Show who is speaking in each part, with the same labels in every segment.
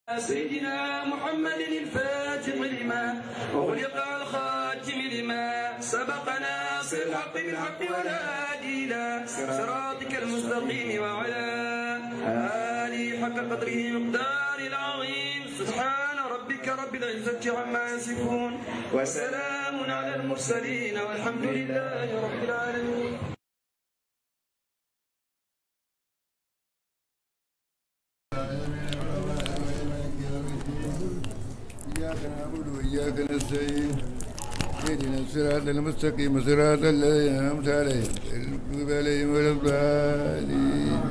Speaker 1: سيدنا محمد الفاتح لما وخلق الخاتم لما سبقنا صر الحق بالحق والهادي الى صراطك المستقيم وعلى آله حق قدره مقدار العظيم سبحان ربك رب العزة عما يصفون وسلام على المرسلين والحمد لله رب العالمين
Speaker 2: إياك نعبد وإياك نستعين اهدنا الصراط المستقيم صراط الذين أنعمت عليهم غير المغضوب عليهم ولا الضالين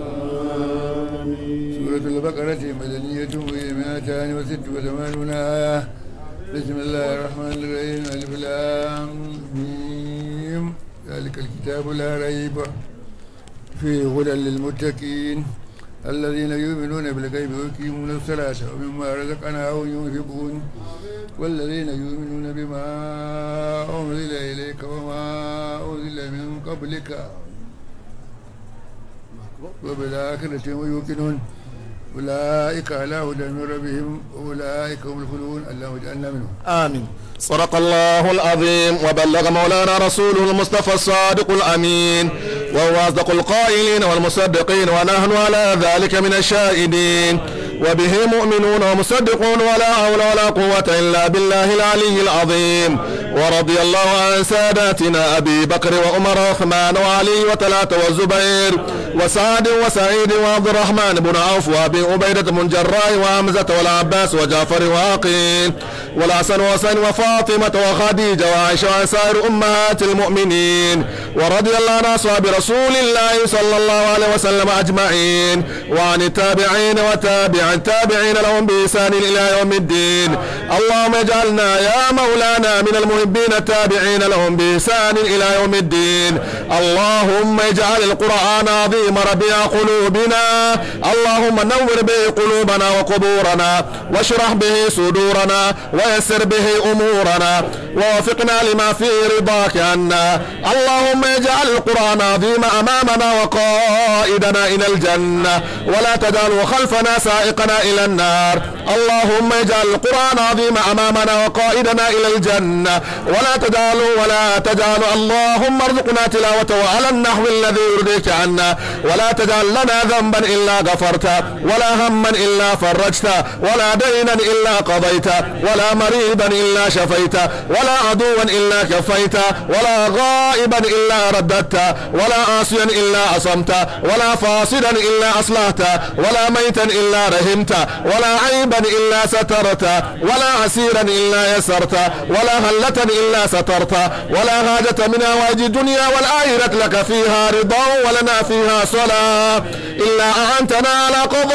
Speaker 2: سورة البقرة مدنية وهي مئتان وست وثمانون آية بسم الله الرحمن الرحيم ألف لام ميم ذلك الكتاب لا ريب فيه هدى للمتقين الذين يؤمنون بالغيب ويقيمون الصلاة ومما رزقناهم ينفقون والذين يؤمنون بما أنزل إليك وما أنزل من قبلك وبالآخرة هم يوقنون أولئك على هدى من ربهم وأولئك هم الخلود اللهم اجعلنا منهم
Speaker 3: آمين صدق الله العظيم وبلغ مولانا رسوله المصطفى الصادق الأمين وهو أصدق القائلين والمصدقين ونحن على ذلك من الشاهدين وبه مؤمنون ومصدقون ولا حول ولا قوة إلا بالله العلي العظيم ورضي الله عن ساداتنا أبي بكر وعمر وعثمان وعلي وطلحة والزبير وسعد وسعيد وعبد الرحمن بن عوف وأبي عبيدة بن جراح وحمزة والعباس وجعفر وعقيل والحسن وحسين وفاطمة وخديجة وعائشة وعن سائر أمهات المؤمنين ورضي الله عن أصحاب رسول الله صلى الله عليه وسلم أجمعين وعن التابعين وتابع التابعين لهم بإحسان إلى يوم الدين اللهم اجعلنا يا مولانا من المحبين التابعين لهم بإحسان إلى يوم الدين اللهم اجعل القرآن عظيم ربيع قلوبنا اللهم نور به قلوبنا وقبورنا واشرح به صدورنا ويسر به أمورنا ووفقنا لما فيه رضاك عنا اللهم اجعل القرآن عظيم أمامنا وقائدنا إلى الجنة ولا تجعله خلفنا سائقنا إلى النار اللهم اجعل القرآن عظيم أمامنا وقائدنا إلى الجنة ولا تجعله ولا تجعل اللهم ارزقنا تلاوته على النحو الذي يرضيك عنا ولا تجعل لنا ذنبا إلا غفرته ولا هما إلا فرجته ولا دينا إلا قضيته ولا مريضا إلا شفيته ولا عدوا إلا كفيته ولا غائبا إلا رددته ولا عاصيا إلا عصمته ولا فاسدا إلا أصلحته ولا ميتا إلا رحمته ولا عيبا إلا سترته ولا عسيرا إلا يسرته ولا هلة إلا سترته ولا حاجة من هواج الدنيا والآخرة لك فيها رضا ولنا فيها صلاة إلا أعنتنا على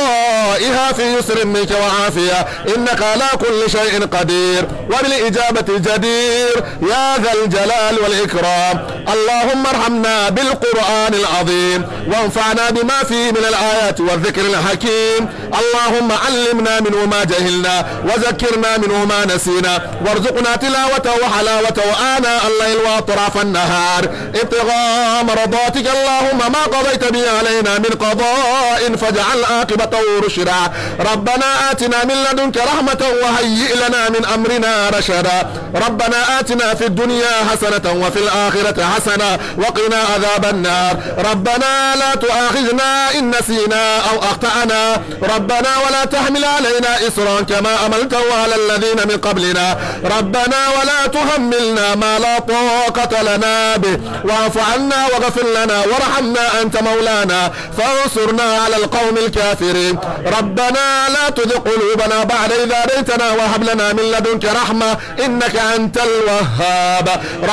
Speaker 3: قضائها في يسر منك وعافية إنك على كل شيء قدير وبالإجابة جدير يا ذا الجلال والإكرام اللهم ارحمنا بالقرآن العظيم وانفعنا بما فيه من الآيات والذكر الحكيم اللهم علمنا منه ما جهلنا وذكرنا منه ما نسينا وارزقنا تلاوته وحلاوته آناء الليل وأطراف النهار ابتغاء مرضاتك اللهم ما قضيت به علينا من قضاء فاجعل عاقبته رشدا ربنا آتنا من لدنك رحمة وهيئ لنا من أمرنا رشدا ربنا آتنا في الدنيا حسنة وفي الآخرة حسنة وقنا عذاب النار ربنا لا تؤاخذنا إن نسينا أو أخطأنا ربنا ولا تحمل علينا إصرا كما أملته على الذين من قبلنا ربنا ولا تحملنا ما لا طاقة لنا به واعف عنا واغفر لنا وارحمنا أنت مولانا فانصرنا على القوم الكافرين ربنا لا تذق قلوبنا بعد إذا هديتنا وهب لنا من لدنك رحمة إنك أنت الوهاب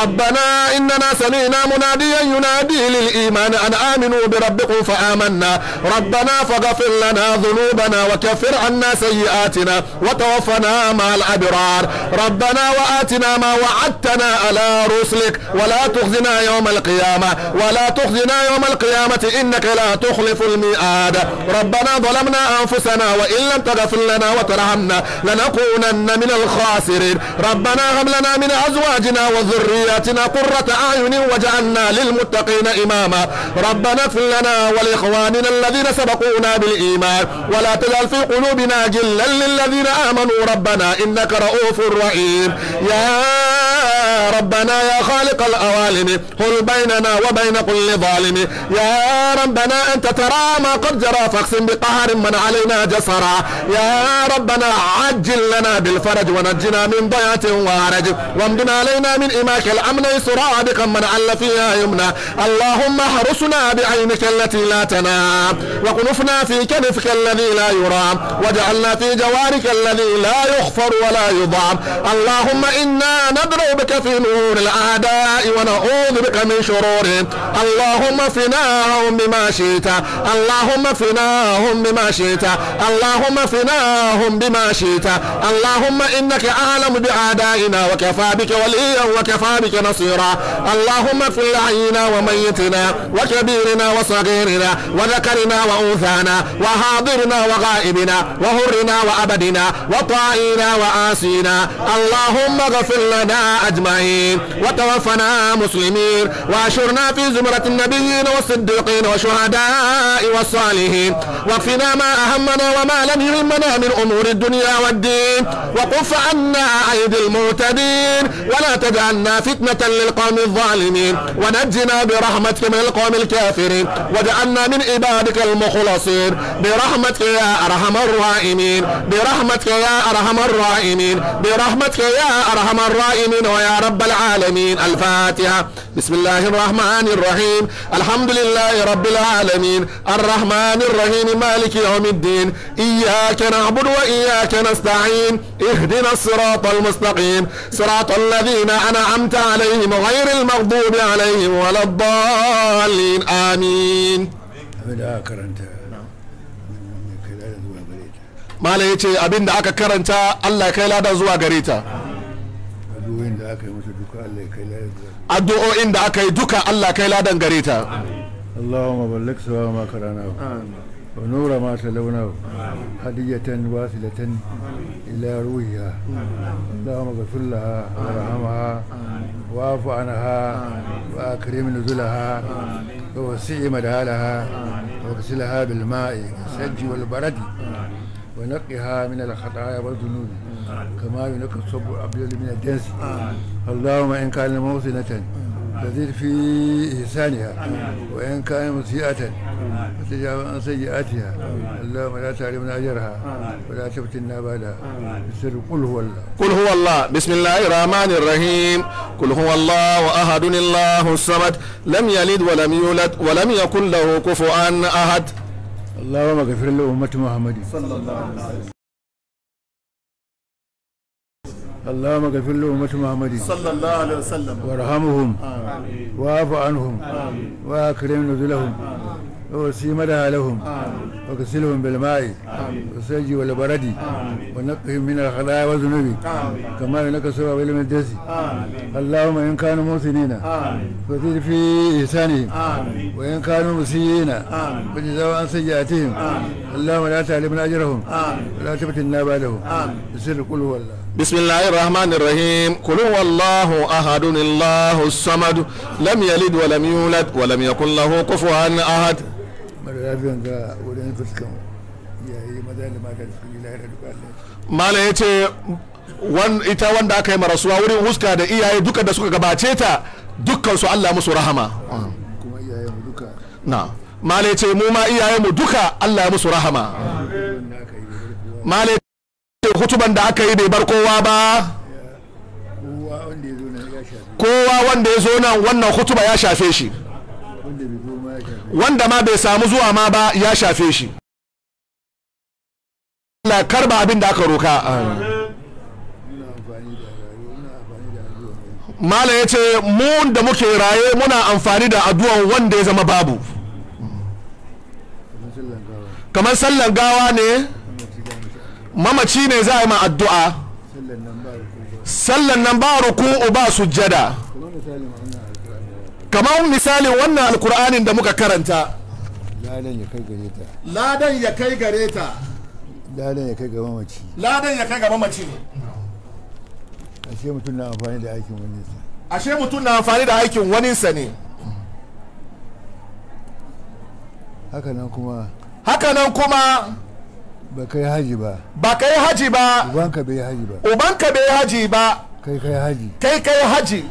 Speaker 3: ربنا إننا سمعنا مناديا ينادي للإيمان أن آمنوا بربكم فآمنا ربنا فاغفر لنا ذنوبنا وكفر عنا سيئاتنا وتوفنا مع الأبرار ربنا وآتنا ما وعدتنا على رسلك ولا تخزنا يوم القيامة ولا تخزنا يوم القيامة إنك لا تخلف الميعاد ربنا ظلمنا أنفسنا وإن لم تغفر لنا وترحمنا لنكونن من الخاسرين ربنا هب لنا من أزواجنا وذرياتنا قرة أعين وجعلنا للمتقين إماما ربنا اغفر لنا ولإخواننا الذين سبقونا بالإيمان ولا تجعل في قلوبنا جلا للذين آمنوا ربنا إنك رؤوف رحيم يا ربنا يا خالق الأوالم هل بيننا وبين كل ظالم يا ربنا أنت ترى ما قد جرى فاقسم بقهر من علينا جسرا يا ربنا عجل لنا بالفرج ونجنا من ضيعة وهرج وامدنا علينا من إماك الأمن يسرا بك من عل فيها يمنى اللهم احرسنا بعينك التي لا تنام وكنفنا في كنفك الذي لا يرام واجعلنا في جوارك الذي لا يغفر ولا يضام اللهم إنا ندعو بك في نور الأعداء ونعوذ بك من شرورهم اللهم فناهم بما شئت اللهم فناهم بما شئت اللهم فناهم بما شئت اللهم إنك أعلم بأعدائنا وكفى بك وليا وكفى بك نصيرا اللهم اغفر لحينا وميتنا وكبيرنا وصغيرنا وذكرنا وأنثانا وحاضرنا وغائبنا وهرنا وأبدنا وطائنا وآسينا اللهم اغفر لنا أجمعين وتوفنا مسلمين واشرنا في زمرة النبيين والصديقين والشهداء والصالحين واكفنا ما أهمنا وما لم يهمنا من أمور الدنيا والدين وقف عنا أيدي المعتدين ولا تجعلنا فتنة للقوم الظالمين ونجنا برحمتك من القوم الكافرين واجعلنا من عبادك المخلصين برحمتك يا أرحم الراحمين برحمتك يا أرحم الراحمين برحمتك يا أرحم الراحمين ويا رب العالمين الفاتحة بسم الله الرحمن الرحيم الحمد لله رب العالمين الرحمن الرحيم مالك يوم الدين إياك نعبد وإياك نستعين اهدنا الصراط المستقيم صراط الذين أنعمت عليهم غير المغضوب عليهم ولا الضالين آمين
Speaker 2: abin da aka karanta kai da zuwa gare ta
Speaker 3: malam ya ce abin da aka karanta Allah ya kai ladan zuwa gare ta
Speaker 2: addu'o'in da aka yi mata duka Allah ya kai da zuwa
Speaker 3: addu'o'in da aka yi duka Allah kai ladan gare ta
Speaker 2: اللهم بلغ سواء ما قرأناه ونور ما تلوناه هدية واصلة إلى روحها اللهم اغفر لها وارحمها واعف عنها وأكرم نزلها ووسع مدخلها واغسلها بالماء الثلج والبرد ونقها من الخطايا والذنوب كما ينقى الصب الأبيض من الدنس اللهم إن كان موصنة فزد في إحسانها وإن كان مسيئة فتجاوز عن سيئاتها اللهم لا تعلمنا أجرها ولا تفتنا بعدها بسر قل هو الله
Speaker 3: قل هو الله بسم الله الرحمن الرحيم قل هو الله أحد الله الصمد لم يلد ولم يولد ولم يكن له كفوا أحد
Speaker 2: اللهم اغفر لأمة محمد اللهم اغفر لأمة محمد
Speaker 4: صلى الله عليه وسلم
Speaker 2: وارحمهم واعف عنهم واكرم نزلهم ووسي مدها لهم وكسلهم بالماء والثلج والبرد ونقهم من الخلايا والذنوب كما ينقى الثوب من الدس اللهم ان كانوا محسنين فزد في احسانهم وان كانوا مسيئين فجزاوا عن سيئاتهم اللهم لا تعلمنا اجرهم ولا تفتنا بعدهم بسر قل هو الله
Speaker 3: بسم الله الرحمن الرحيم قل هو الله أحد الله الصمد لم يلد ولم يولد ولم يكن له كفوا أحد
Speaker 2: mara lafiyan ga wurin fuskan yayi maza da mata da suka yi lahira duka Allah
Speaker 3: malam ya ce wan- ita wanda aka yi marasuwa wurin huska da iyaye duka da suka gabace ta dukkan su Allah musu rahama
Speaker 2: kuma iyayen mu duka
Speaker 3: na malam ya ce mu ma iyaye mu duka Allah ya musu rahama
Speaker 2: wanda aka yi da kowa
Speaker 3: malam ya ce hutuban da aka yi bai bar kowa ba
Speaker 2: kowa wanda ya zo nan ya shafi
Speaker 3: kowa wanda ya zo nan wannan hutuba ya shafe shi
Speaker 2: wanda bai zo ma ya shafi
Speaker 3: wanda ma bai samu zuwa ma ba ya shafe shi Allah karba abin da aka roka
Speaker 2: muna amfani da rayuwa muna amfani da addu'a mai
Speaker 3: malam ya ce mu da muke raye muna amfani da addu'an wanda ya zama babu
Speaker 2: kamar sallan gawa
Speaker 3: kamar sallan gawa ne
Speaker 2: kuma ci da mace
Speaker 3: mamaci ne za a yi ma addu'a
Speaker 2: sallan nan ba ku ba
Speaker 3: sallan nan ba ruku'u ba sujjada
Speaker 2: kamar misalin wannan alƙur'ani
Speaker 3: kamar misalin wannan alkur'anin da muka karanta
Speaker 2: ladan ya kai gare ta
Speaker 3: ladan ya kai gare ta
Speaker 2: ladan ya kai ga mamaci
Speaker 3: ladan ya kai ga mamaci
Speaker 2: ashe mutum na amfani da aikin wani sa
Speaker 3: ashe mutum na amfani da aikin waninsa ne
Speaker 2: haka nan kuma
Speaker 3: hakanan kuma
Speaker 2: ba kai haji ba
Speaker 3: ba ka yi haji ba
Speaker 2: ubanka bai haji ba
Speaker 3: ubanka bai yi haji ba
Speaker 2: kai kai haji
Speaker 3: kai kai haji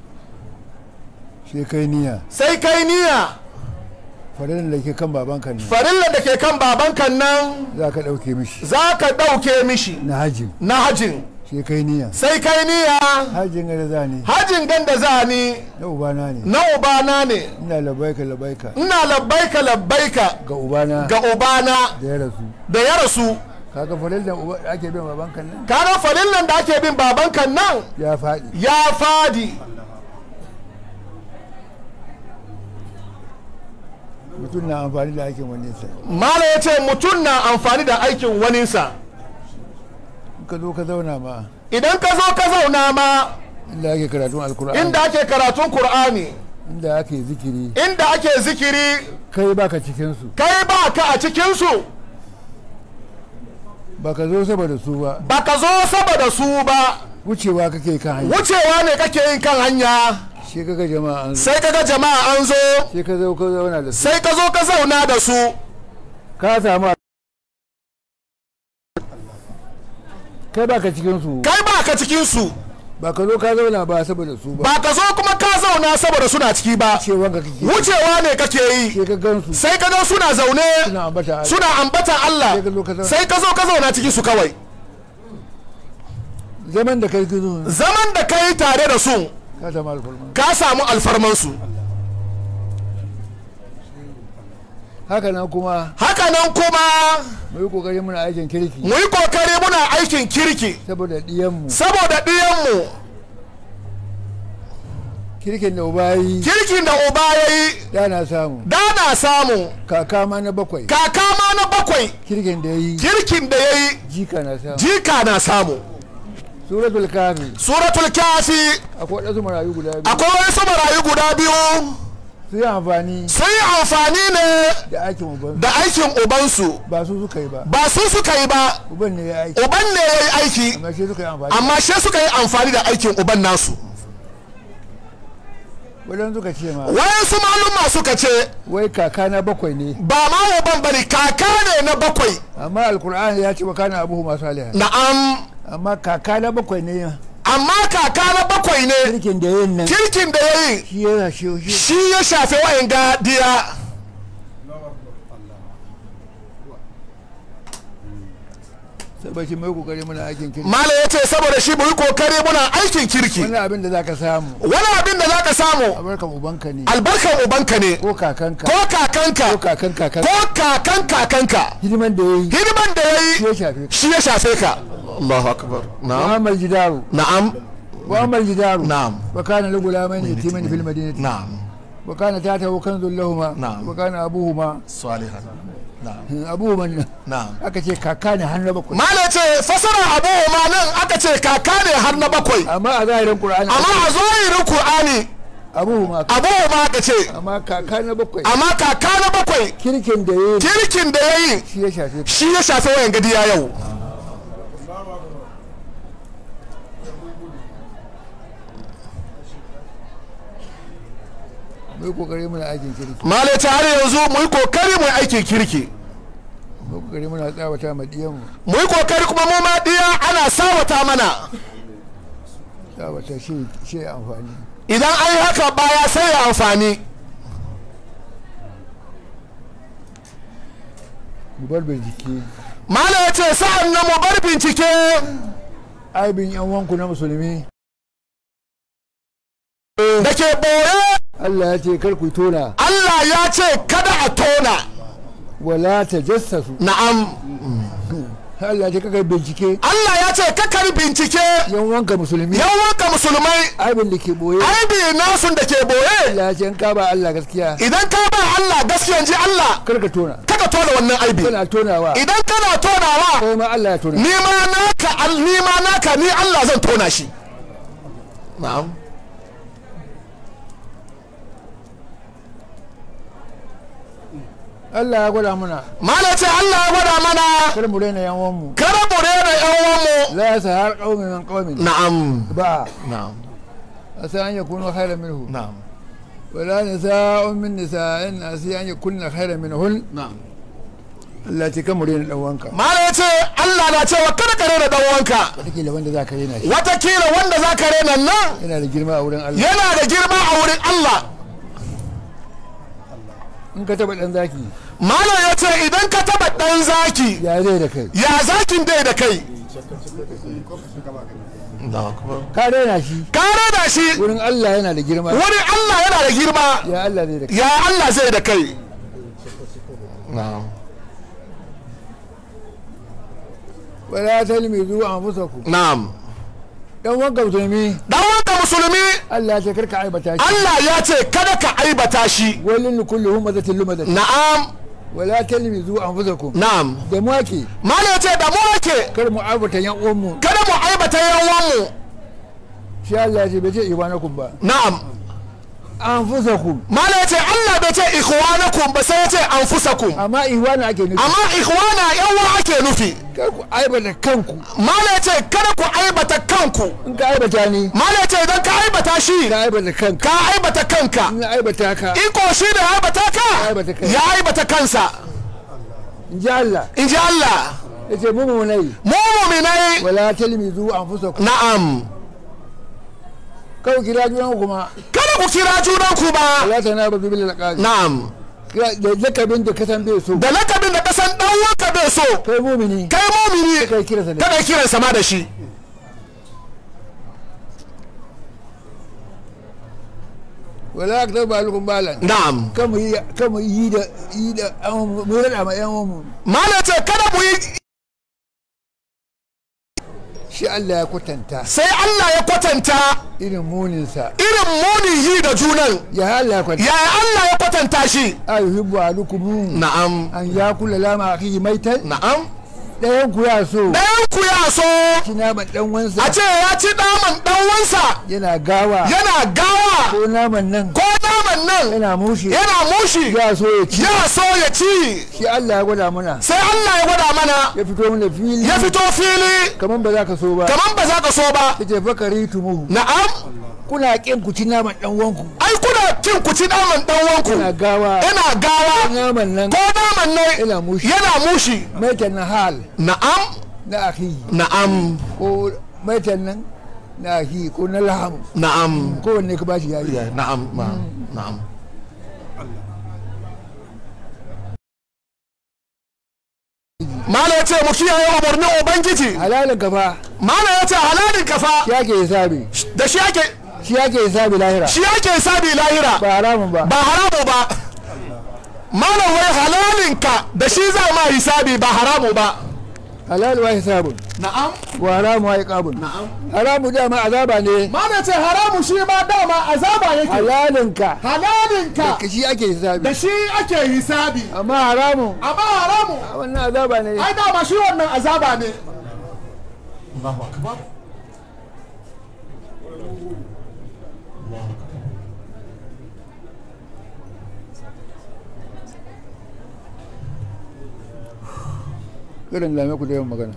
Speaker 2: sai kai niyya
Speaker 3: sai kai niyya
Speaker 2: farin da ke kan babanka ne
Speaker 3: farillan da ke kan babanka nan
Speaker 2: za ka ɗauke mishi
Speaker 3: za ka ɗauke mishi
Speaker 2: na hajin
Speaker 3: na hajin
Speaker 2: sai kai niyya
Speaker 3: sai kai niyya
Speaker 2: hajin ga da za ni
Speaker 3: hajin gan da za ni
Speaker 2: na ubana ne
Speaker 3: na ubana ne
Speaker 2: ina labaika labaika
Speaker 3: ina labbaika labbaika
Speaker 2: ga ubana
Speaker 3: ga ubana
Speaker 2: da ya rasu
Speaker 3: da ya rasu
Speaker 2: kaga farin da uba- ake bin babanka nan
Speaker 3: kaga farillan da ake bin babanka nan
Speaker 2: ya faɗi
Speaker 3: ya fadi
Speaker 2: mutum na amfani da aikin wani sa
Speaker 3: mala ya ce mutum na amfani da aikin waninsa
Speaker 2: in ka zo ka zauna ma
Speaker 3: idan ka zo ka zauna ma
Speaker 2: inda ake karatun alkur'ani
Speaker 3: inda ake karatun kur'ani
Speaker 2: inda ake zikiri
Speaker 3: inda ake zikiri
Speaker 2: kai baka cikinsu
Speaker 3: kai ba ka a cikinsu
Speaker 2: baka zo saboda su ba
Speaker 3: ba ka zo saboda su ba
Speaker 2: wucewa kake kan hanya
Speaker 3: wucewa ne kake yin kan hanya
Speaker 2: shi kaga jama'a an zo
Speaker 3: sai kaga jama'a an zo
Speaker 2: sai ka zo ka zauna da su
Speaker 3: sai ka zo ka zauna da su
Speaker 2: ka samu kai baka cikinsu
Speaker 3: kai ba ka cikinsu
Speaker 2: ba ka zo ka zauna ba saboda su ba
Speaker 3: ba ka zo kuma ka zauna saboda suna ciki ba
Speaker 2: cewa ka kake
Speaker 3: wucewa ne kake yi
Speaker 2: sai ka gansu
Speaker 3: sai ka ga suna zaune
Speaker 2: suna ambata Allah.
Speaker 3: suna ambatan Allah
Speaker 2: Sai ka zo ka zauna.
Speaker 3: sai ka zo ka zauna cikin su kawai
Speaker 2: zaman da kai gizo
Speaker 3: zaman da ka yi tare da su
Speaker 2: ka samu alfarma
Speaker 3: ka samu alfarmansu
Speaker 2: haka nan kuma
Speaker 3: haka nan kuma
Speaker 2: mu yi kokari muna aikin kirki
Speaker 3: mu yi kokari muna aikin kirki
Speaker 2: saboda diyanmu
Speaker 3: saboda ɗiyanmu
Speaker 2: kirkin da uba yi
Speaker 3: kirkin da uba ya yi
Speaker 2: da na samu
Speaker 3: da na samu
Speaker 2: kaka ma na bakwai
Speaker 3: kaka ma na bakwai
Speaker 2: kirkin da ya yi
Speaker 3: kirkin da ya yi
Speaker 2: jika na samu
Speaker 3: jika na samu
Speaker 2: suratul kafi
Speaker 3: suratul kafi
Speaker 2: akwai waɗansu marayu guda biyu
Speaker 3: akwai wasu marayu guda biyu
Speaker 2: su yi amfani
Speaker 3: sun yi amfani ne
Speaker 2: da aikin uban
Speaker 3: da aikin ubansu
Speaker 2: ba su suka yi ba
Speaker 3: ba su suka yi ba
Speaker 2: uban ne ya aiki
Speaker 3: uban ne ya yi aiki
Speaker 2: amma shi suka yi amfani
Speaker 3: amma shi suka yi amfani da aikin uban nasu
Speaker 2: waɗansu suka ce ma
Speaker 3: wayansu maluma suka ce
Speaker 2: wai kaka na bakwai ne
Speaker 3: ba ma uban bane kaka ne na bakwai
Speaker 2: amma alkur'ani ya ce wa kana abuhu masu aliha
Speaker 3: na'am
Speaker 2: amma kaka na bakwai ne
Speaker 3: amma kaka na bakwai ne
Speaker 2: kirkin da yin nan
Speaker 3: kirkin da ya yi
Speaker 2: shi ya shi shi
Speaker 3: shi ya shafe wayan gadiya
Speaker 2: saboda mai kokari muna aikin kirki
Speaker 3: mala ya ce saboda shi mu yi kokari muna aikin kirki
Speaker 2: wani abin da zaka samu
Speaker 3: wani abin da zaka samu
Speaker 2: abarkan ubanka ne
Speaker 3: albarkan ubanka ne
Speaker 2: ko kakanka
Speaker 3: ko kakanka
Speaker 2: ko kakan kakan
Speaker 3: ko kakan kakanka
Speaker 2: hidiman da yayi
Speaker 3: hidiman da ya
Speaker 2: shi ya
Speaker 3: yi
Speaker 2: shafe ka
Speaker 3: shi ya shafe ka Allahu akbar na'am
Speaker 2: Muhammad Jidaru
Speaker 3: na'am
Speaker 2: Muhammad Jidaru
Speaker 3: na'am
Speaker 2: wa kana lahu gulamain yatiman fil madinati
Speaker 3: na'am
Speaker 2: wa kana tatahu kanzul lahumma
Speaker 3: Na'am.
Speaker 2: wa kana abuhuma
Speaker 3: salihan na'am
Speaker 2: abuhuma nan
Speaker 3: na'am
Speaker 2: aka ce kaka ne har na bakwai
Speaker 3: mala ce fasara abu ma nan aka ce kaka ne har na bakwai
Speaker 2: amma a zahirin Qur'ani
Speaker 3: amma a zohirin Qur'ani
Speaker 2: abuhuma
Speaker 3: abu ma aka ce
Speaker 2: amma kaka na bakwai
Speaker 3: amma kaka na bakwai
Speaker 2: kirkin da yayi
Speaker 3: kirkin da ya yi
Speaker 2: shi ya shafe ka
Speaker 3: shi ya shafe wayan gadiya yau
Speaker 2: mu yi kokari muna aikin kirki
Speaker 3: mala ce har yanzu mu yi kokari mu yi aikin kirki
Speaker 2: mu yi kokari muna tsawata ma diyanmu
Speaker 3: mu yi kokari kuma mu ma diya ana sawata mana
Speaker 2: tsawata shi shi ya amfani
Speaker 3: idan an yi haka baya sai ya amfani
Speaker 2: mu bar bincike
Speaker 3: mala ya ce sa'an nan mu bar bincike
Speaker 2: aibin yan wanku na musulmi
Speaker 3: da ke boye
Speaker 2: Allah ya ce kar ku tona
Speaker 3: Allah ya ce kada a tona
Speaker 2: wala ta jassasu
Speaker 3: na'am
Speaker 2: Allah ya ce kaka bincike
Speaker 3: Allah ya ce kakar bincike
Speaker 2: yan wanka musulmi
Speaker 3: yawanka musulmai
Speaker 2: aibin da ke boye
Speaker 3: aibi nasun da ke boye
Speaker 2: Allah ya ce in ka ba Allah gaskiya
Speaker 3: idan ka ba Allah gaskiyan ji Allah
Speaker 2: kar ka tona
Speaker 3: kaka tona wannan aibi
Speaker 2: kana tonawa
Speaker 3: idan kana tonawa
Speaker 2: kai ma Allah ya tona
Speaker 3: ni ma naka al- ni ma naka ni Allah zan tona shi na'am
Speaker 2: Allah ya gwada muna
Speaker 3: mala ce Allah ya gwada mana
Speaker 2: kar mu raina yan wanmu
Speaker 3: kada mu rena yan uwanmu
Speaker 2: la ya sa har qaumin min qaumin
Speaker 3: na'am
Speaker 2: ba
Speaker 3: na'am
Speaker 2: asa an yakunu khairan minhu
Speaker 3: na'am
Speaker 2: wala nisa'un min nisa'in asa an yakunna khairan minhun
Speaker 3: na'am
Speaker 2: Allah ce kan mure dan wanka
Speaker 3: malam ya ce Allah na cewa kada ka rena dan wanka
Speaker 2: wataƙila wanda za ka rena shi
Speaker 3: watakila wanda za ka rena nan
Speaker 2: yana da girma a wurin Allah
Speaker 3: yana da girma a wurin Allah
Speaker 2: in ka taba dan zaki
Speaker 3: malam ya ce idan ka taba dan zaki
Speaker 2: ya zai da kai
Speaker 3: ya zakin dai da kai
Speaker 2: ka rena shi
Speaker 3: ka rena shi
Speaker 2: wurin Allah yana da girma
Speaker 3: wurin Allah yana da girma
Speaker 2: ya Allah zai da kai
Speaker 3: ya Allah zai da kai na'am
Speaker 2: wala talmizu anfusakum
Speaker 3: na'am
Speaker 2: dan wanka musulmi
Speaker 3: dan wanka musulmi
Speaker 2: Allah ya ce karka aibata shi
Speaker 3: Allah ya ce kada ka aibata shi
Speaker 2: walin kulli humazatin lumazatin
Speaker 3: na'am
Speaker 2: wala talmizu anfusakum
Speaker 3: na'am
Speaker 2: da mu ake
Speaker 3: malam ya ce da mu ake
Speaker 2: kar mu aibata yan uwan mu
Speaker 3: kada mu aibata yawanmu
Speaker 2: shi Allah ya ce bai ce ibanakum ba
Speaker 3: na'am
Speaker 2: anfusakum
Speaker 3: malam ya ce Allah bai ce ikhwanakum ba sai ya ce anfusakum
Speaker 2: amma ihwana ake nufi
Speaker 3: amma ikhwana yawa ake nufi
Speaker 2: kar ku aibata kanku
Speaker 3: malam ya ce kada ku aibata kanku
Speaker 2: in ka aibata ni
Speaker 3: malam ya ce idan ka aibata shi
Speaker 2: ka aibata kanka
Speaker 3: ka aibata kanka
Speaker 2: in aibata ka
Speaker 3: iko shi da aibata ka
Speaker 2: aibata kai.
Speaker 3: ya aibata kansa
Speaker 2: in ji Allah
Speaker 3: in ji Allah
Speaker 2: ya ce mu mu nai
Speaker 3: mu muminai
Speaker 2: wala talmizu anfusakum
Speaker 3: na'am
Speaker 2: kawai kira junan kuma
Speaker 3: kada ku kira junanku ba
Speaker 2: wala tanabazu bil alqab
Speaker 3: na'am
Speaker 2: da lakabin da ka san bai so
Speaker 3: da lakabin da kasan dan wanka bai so
Speaker 2: kai mumini
Speaker 3: kai mumini
Speaker 2: kai kira sa ne
Speaker 3: kada kiran sama da shi
Speaker 2: wala ka taba alukun balan
Speaker 3: na'am
Speaker 2: kamu yi kamu yi da yi da an mu rada ma yan mu
Speaker 3: malam ce kada mu yi
Speaker 2: shi Allah ya kwatanta
Speaker 3: sai Allah ya kwatanta
Speaker 2: irin munin sa
Speaker 3: irin munin yi da junan
Speaker 2: ya Allah ya kwatanta
Speaker 3: yaya Allah ya kwatanta shi
Speaker 2: ayuhibbu alukum
Speaker 3: na'am
Speaker 2: an yakula lama akhihi maitan
Speaker 3: na'am
Speaker 2: dayan ku ya so
Speaker 3: ɗayan ku ya so
Speaker 2: shi naman dan wansa
Speaker 3: a ce ya ci naman ɗan wansa
Speaker 2: yana gawa
Speaker 3: yana gawa
Speaker 2: ko naman nan
Speaker 3: ko naman nan
Speaker 2: yana mushi
Speaker 3: yana mushi
Speaker 2: ya so ya ci
Speaker 3: ya so ya ci
Speaker 2: shi Allah ya gwada mana
Speaker 3: sai Allah ya gwada mana
Speaker 2: ya fito mana fili
Speaker 3: ya fito fili
Speaker 2: kaman ba za ka so ba
Speaker 3: kaman ba za ka so ba
Speaker 2: yace fakari tumu
Speaker 3: na'am
Speaker 2: kuna kin ku ci naman dan wanku
Speaker 3: ai kuna kin ku ci naman ɗan wanku
Speaker 2: kuna gawa
Speaker 3: yana gawa
Speaker 2: naman nan
Speaker 3: ko naman nan
Speaker 2: yana mushi
Speaker 3: yana mushi
Speaker 2: maitan na hal
Speaker 3: na'am
Speaker 2: na akhi
Speaker 3: na'am
Speaker 2: ko maitan nan na akhi ko na laham
Speaker 3: na'am
Speaker 2: ko wanne ka bashi yayi
Speaker 3: na'am ma- na'am Mala ya ce mu kiyaye umarnin Ubangiji.
Speaker 2: halalin kafa
Speaker 3: Mala ya ce halalin kafa
Speaker 2: shi ake hisabi
Speaker 3: da shi ake
Speaker 2: shi ake hisabi lahira
Speaker 3: shi ake sabi lahira
Speaker 2: ba haramun ba
Speaker 3: ba haramu ba. Mala wai halalinka da shi za ma hisabi ba haramu ba.
Speaker 2: halal wa hisabun
Speaker 3: Na'am.
Speaker 2: wa haramu wa iqabun
Speaker 3: Na'am.
Speaker 2: haramu dama azaba ne
Speaker 3: Mala ce haramu shi ma dama azaba yake.
Speaker 2: halalinka
Speaker 3: Halalinka
Speaker 2: ka shi ake hisabi
Speaker 3: da shi ake hisabi.
Speaker 2: amma haramu
Speaker 3: Amma haramu
Speaker 2: wannan azaba ne
Speaker 3: ai dama shi wannan azaba ne
Speaker 2: irin lame ku da yawan magana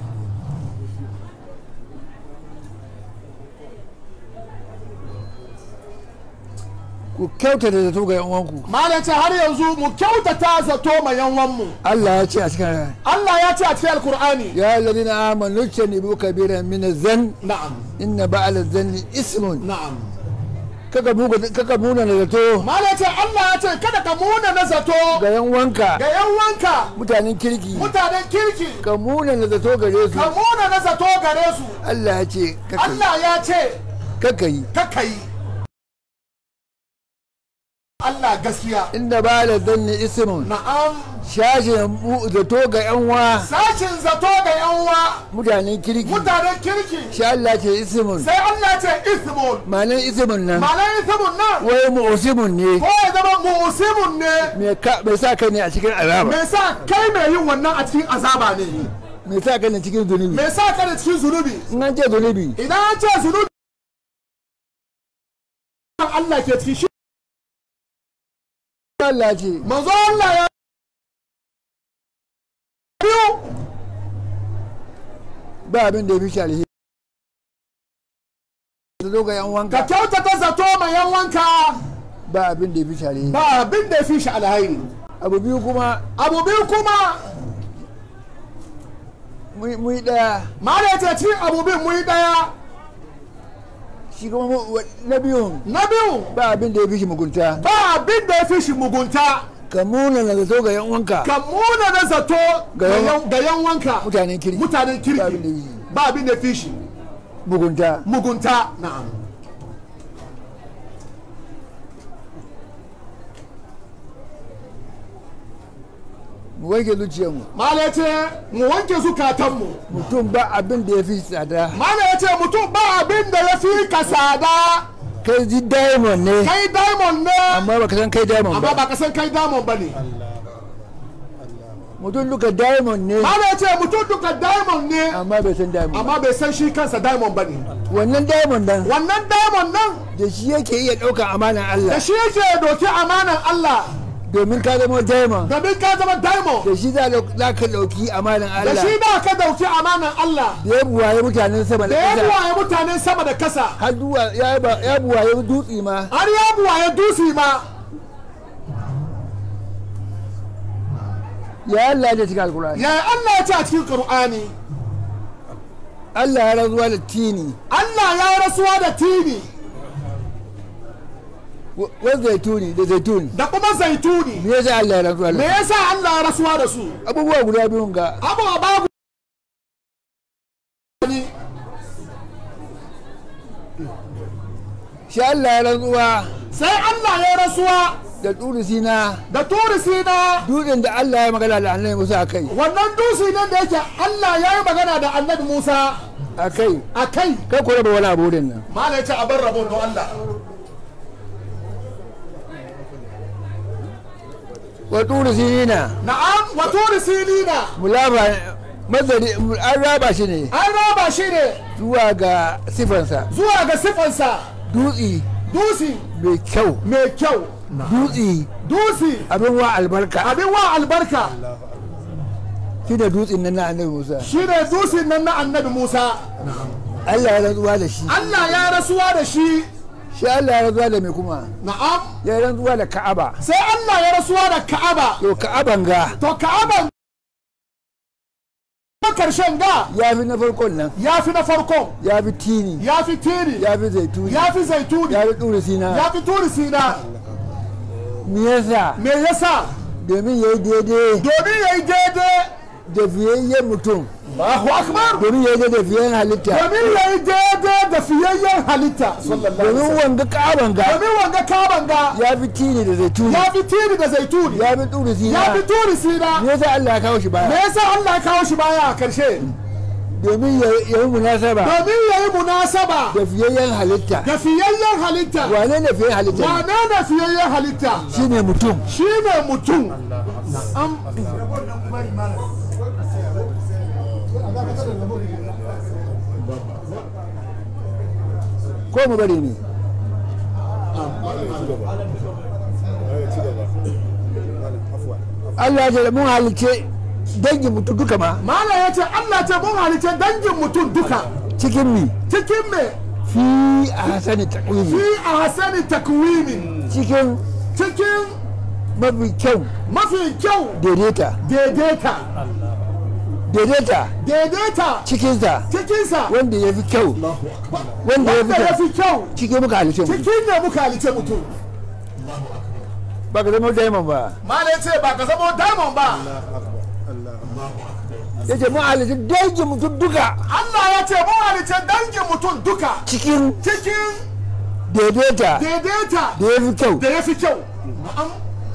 Speaker 2: ku kyauta da zato ga yan uwanku
Speaker 3: malam ce har yanzu mu kyautata zato ma yanwanmu
Speaker 2: Allah ya ce a cikin
Speaker 3: Allah ya ce a cikin alkur'ani
Speaker 2: ya alladhina amanu tanibu kabiran min az-zan
Speaker 3: na'am
Speaker 2: inna ba'al az-zanni ismun
Speaker 3: na'am
Speaker 2: kaka buga kaka muna da zato
Speaker 3: malam ce Allah ya ce kada ka muna na zato
Speaker 2: ga yan wanka
Speaker 3: ga yanwanka
Speaker 2: mutanen kirki
Speaker 3: mutanen kirki
Speaker 2: ka muna da zato gare su
Speaker 3: ka muna na zato gare su
Speaker 2: Allah ya ce kaka
Speaker 3: Allah ya ce
Speaker 2: kaka yi
Speaker 3: kaka yi Allah gaskiya
Speaker 2: inna ba'al az-zanni ismun
Speaker 3: na'am
Speaker 2: shashin mu- zato ga yan wa
Speaker 3: sashin zato ga yanwa
Speaker 2: mutanen kirki
Speaker 3: mutanen kirki
Speaker 2: shi Allah ce ismun
Speaker 3: sai Allah ce ismun
Speaker 2: ma'anar ismun nan
Speaker 3: ma'anar ismun nan
Speaker 2: wai mu'simun ne
Speaker 3: ko ya zama musimun ne
Speaker 2: me ka bai sa kai ne a cikin azaba
Speaker 3: me sa kai mai yin wannan a cikin azaba ne
Speaker 2: me sa kai ne cikin zunubi
Speaker 3: me sa ka da cikin zunubi
Speaker 2: in an ce zunubi
Speaker 3: idan an ce zunubi Allah ke cikin shi
Speaker 2: Allah ce
Speaker 3: manzo Allah ya biyu
Speaker 2: ba abin da ya fi shi alheri zato ga yan
Speaker 4: ka
Speaker 2: wanka
Speaker 4: kyautata zato ma yan wanka
Speaker 2: ba abin da ya fi share
Speaker 4: ba abin da ya fi shi alhairi
Speaker 2: abu biyu kuma
Speaker 4: abu biyu kuma
Speaker 2: mu mu yi daya
Speaker 4: mala ya ce cikin abu biyu muyi daya
Speaker 2: shi kuma mu- wa- na biyun
Speaker 4: na biyu
Speaker 2: ba abin da ya fi shi mugunta
Speaker 4: ba abin da ya fi shi mugunta
Speaker 2: ka muna na zato ga yan wanka
Speaker 4: ka muna na zato
Speaker 2: Ga
Speaker 4: ga
Speaker 2: yan-
Speaker 4: yan- ga yan wanka
Speaker 2: mutanen kirki
Speaker 4: mutanen
Speaker 2: ba abin da ya
Speaker 4: kirki
Speaker 2: fi
Speaker 4: ba abin da ya fi shi
Speaker 2: mugunta
Speaker 4: mugunta na'am
Speaker 2: mu wanke zuciyarmu
Speaker 4: mala ya ce mu wanke zukatanmu
Speaker 2: mutum ba abin da ya fi tsada
Speaker 4: mala ya ce mutum ba abin da ya fi ka sada
Speaker 2: kai ji diamond ne
Speaker 4: kai diamond ne
Speaker 2: amma baka san kai diamond
Speaker 4: amma
Speaker 2: ba
Speaker 4: ba ka san kai diamond ba ne
Speaker 2: mutum duka diamond ne
Speaker 4: mala ya ce mutum duka diamond ne
Speaker 2: amma bai san diamond ba
Speaker 4: amma bai san shi kansa diamond ba ne
Speaker 2: wannan diamond nan
Speaker 4: wannan diamond nan
Speaker 2: da shi yake iya ɗaukan amanan Allah
Speaker 4: da shi yake doki amanan Allah
Speaker 2: domin ka zama diamond
Speaker 4: domin ka zama diamond
Speaker 2: da shi za za ka ɗauki amanan
Speaker 4: da
Speaker 2: Allah
Speaker 4: shi ba ka dauki amanan Allah
Speaker 2: da ya buwaye mutanen sama
Speaker 4: da
Speaker 2: da
Speaker 4: ya
Speaker 2: ƙasa
Speaker 4: buwaye mutanen sama da kasa
Speaker 2: har duwa ya ba- ya buwaye dutse ma
Speaker 4: har ya buwaye dusi ma
Speaker 2: ya Allah ya cikin alkurani
Speaker 4: ya Allah ya ce a cikin Qur'ani
Speaker 2: Allah ya razuwa da tini
Speaker 4: Allah ya rasuwa da tini
Speaker 2: wa wa zaituni da zaitun
Speaker 4: da kuma zaituni
Speaker 2: me yasa Allah ya razuwa
Speaker 4: me
Speaker 2: da
Speaker 4: yasa Allah ya rasuwa da su
Speaker 2: abubuwa guda biyun ga
Speaker 4: abu a babu
Speaker 2: shi Allah ya razuwa
Speaker 4: sai Allah ya rasuwa
Speaker 2: da turi sina
Speaker 4: da turi sina
Speaker 2: dutsen da Allah ya magana da annabi Musa a kai
Speaker 4: wannan dusi nan da yake Allah ya yi magana da annabi Musa
Speaker 2: a kai
Speaker 4: a kai
Speaker 2: kai ku raba wani abu wurin nan
Speaker 4: mala ya ce a bar rabon don Allah
Speaker 2: wa turi sinina
Speaker 4: na'am wa turi sinina
Speaker 2: mulaba mazari an raba shi ne
Speaker 4: an raba shi ne
Speaker 2: zuwa ga sifansa
Speaker 4: zuwa ga sifansa
Speaker 2: dutse
Speaker 4: dusi
Speaker 2: mai kyau
Speaker 4: mai kyau
Speaker 2: dutse
Speaker 4: dusi
Speaker 2: abin wa albarka
Speaker 4: abin wa albarka
Speaker 2: shi da dutsen nan na annabi Musa
Speaker 4: shi ne dusin nan na annabi Musa
Speaker 2: Allah ya rantsuwa da shi
Speaker 4: Allah ya rasuwa da shi
Speaker 2: shi Allah ya rantsuwa da mai kuma
Speaker 4: na'am
Speaker 2: ya rantsuwa da Ka'aba
Speaker 4: sai Allah ya rasuwa da Ka'aba
Speaker 2: to Ka'aban ga
Speaker 4: to Ka'aban karshen ga
Speaker 2: ya fi na farkon nan
Speaker 4: ya fi na farko
Speaker 2: ya fi tini
Speaker 4: ya fi tiri
Speaker 2: ya fi zaituni
Speaker 4: ya fi zaituni
Speaker 2: ya fi turi sina
Speaker 4: ya fi turi sina
Speaker 2: me yasa
Speaker 4: me yasa
Speaker 2: domin ya yi daidai
Speaker 4: domin ya yi daidai
Speaker 2: da fiyayyen mutum
Speaker 4: Allahu akbar
Speaker 2: domin ya yi daidai da fiyayyen halitta
Speaker 4: domin ya yi daidai da fiyayyen halitta
Speaker 2: domin wanga Ka'aban ga
Speaker 4: domin wanga kaban ga
Speaker 2: ya fi tini da zaituni
Speaker 4: ya fi tiri da zaituni
Speaker 2: ya fi turi sina
Speaker 4: ya fi turi sina
Speaker 2: me yasa Allah ya kawo shi
Speaker 4: me
Speaker 2: baya
Speaker 4: yasa Allah ya kawo shi baya a karshe
Speaker 2: domin ya ya yi munasaba
Speaker 4: domin ya yi munasaba
Speaker 2: da fiyayyen halitta
Speaker 4: da fiyayyen halitta
Speaker 2: wane ne fiyayyen halitta
Speaker 4: wane ne fiyayyen halitta
Speaker 2: shine mutum
Speaker 4: shi ne mutum Am-
Speaker 2: ko mu bari ne Allah ya ce mun halice dangin mutum duka ma
Speaker 4: Malam ya ce Allah ce mun halice dangin mutum duka
Speaker 2: cikin mi
Speaker 4: cikin me
Speaker 2: fi a hasani
Speaker 4: fi
Speaker 2: takwimi
Speaker 4: a hasani takwimin
Speaker 2: cikin
Speaker 4: cikin
Speaker 2: mafi kyau
Speaker 4: mafi kyau
Speaker 2: daidaita
Speaker 4: daidaita
Speaker 2: daidaita
Speaker 4: daidaita
Speaker 2: cikinsa
Speaker 4: cikinsa
Speaker 2: wanda ya fi kyau wanda ya
Speaker 4: wanda ya
Speaker 2: fi
Speaker 4: fi
Speaker 2: kyau
Speaker 4: kyau
Speaker 2: cikin muka halice mu
Speaker 4: cikin ne muka halice mutum
Speaker 2: ba ka zama diamond ba
Speaker 4: Malam ya ce ba ka zama diamond ba
Speaker 2: ya ce mun halice dangin mutum duka
Speaker 4: Allah ya ce mun halice dangin mutum duka
Speaker 2: cikin
Speaker 4: cikin
Speaker 2: daidaita
Speaker 4: daidaita
Speaker 2: da ya fi kyau
Speaker 4: da ya fi kyau Na'am.